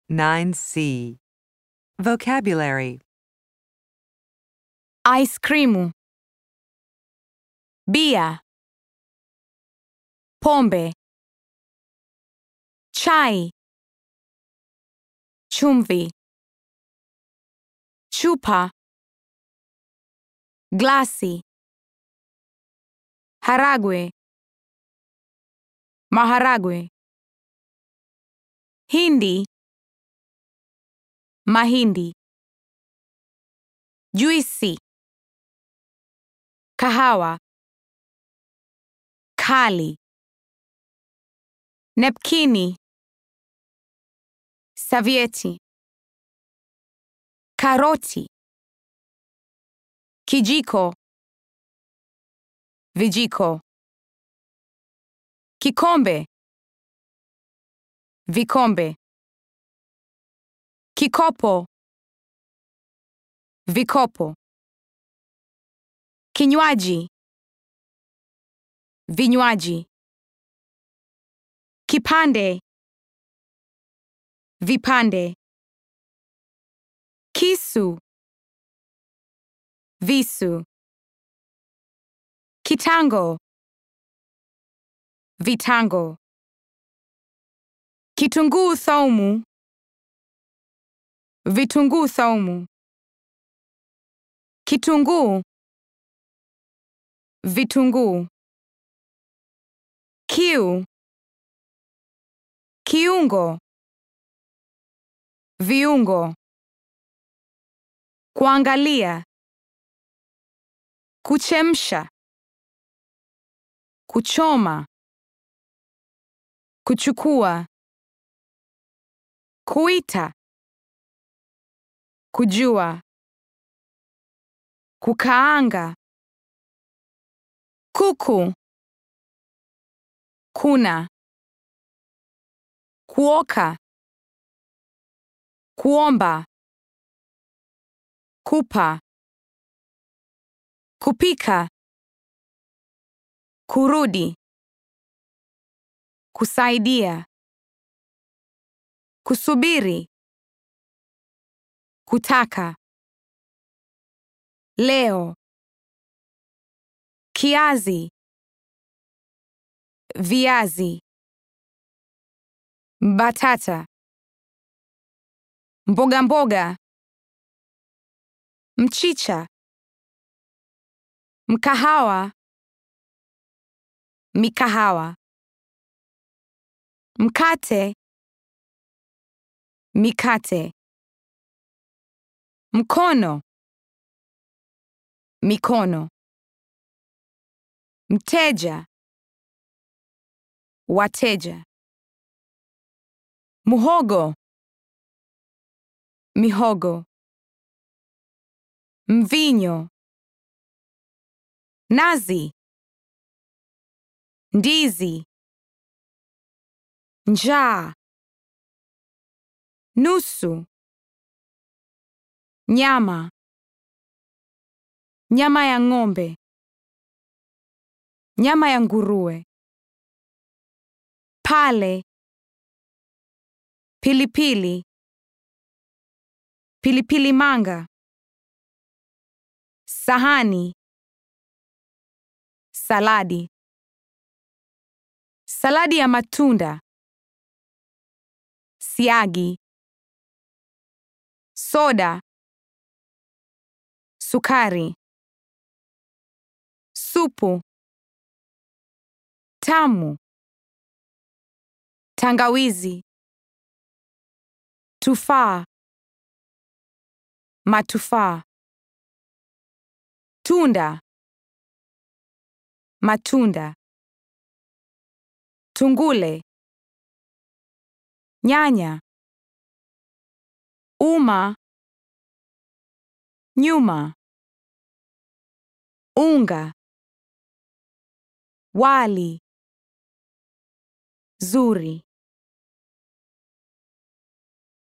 9C. Vocabulary ice cream, bia, pombe, chai, chumvi, chupa, glasi, haragwe, maharagwe, hindi, mahindi, juisi, kahawa, kali, nepkini, savieti, karoti, kijiko, vijiko, kikombe, vikombe, kikopo, vikopo, kinywaji, vinywaji, kipande, vipande, kisu, visu, kitango, vitango, kitunguu saumu, vitunguu saumu, kitunguu, vitunguu, kiu, kiungo, viungo, kuangalia, kuchemsha, kuchoma, kuchukua, kuita, kujua, kukaanga, kuku, kuna, kuoka, kuomba, kupa, kupika, kurudi, kusaidia, kusubiri, kutaka, leo, kiazi, viazi, batata, mboga mboga, mchicha, mkahawa, mikahawa, mkate, mikate, mkono, mikono, mteja, wateja, muhogo, mihogo, mvinyo, nazi, ndizi, njaa, nusu, nyama, nyama ya ng'ombe, nyama ya nguruwe, pale, pilipili, pilipili manga, sahani, saladi, saladi ya matunda, siagi, soda, sukari, supu, tamu, tangawizi, tufaa, matufaa, tunda, matunda, tungule, nyanya, uma, nyuma, unga, wali, zuri.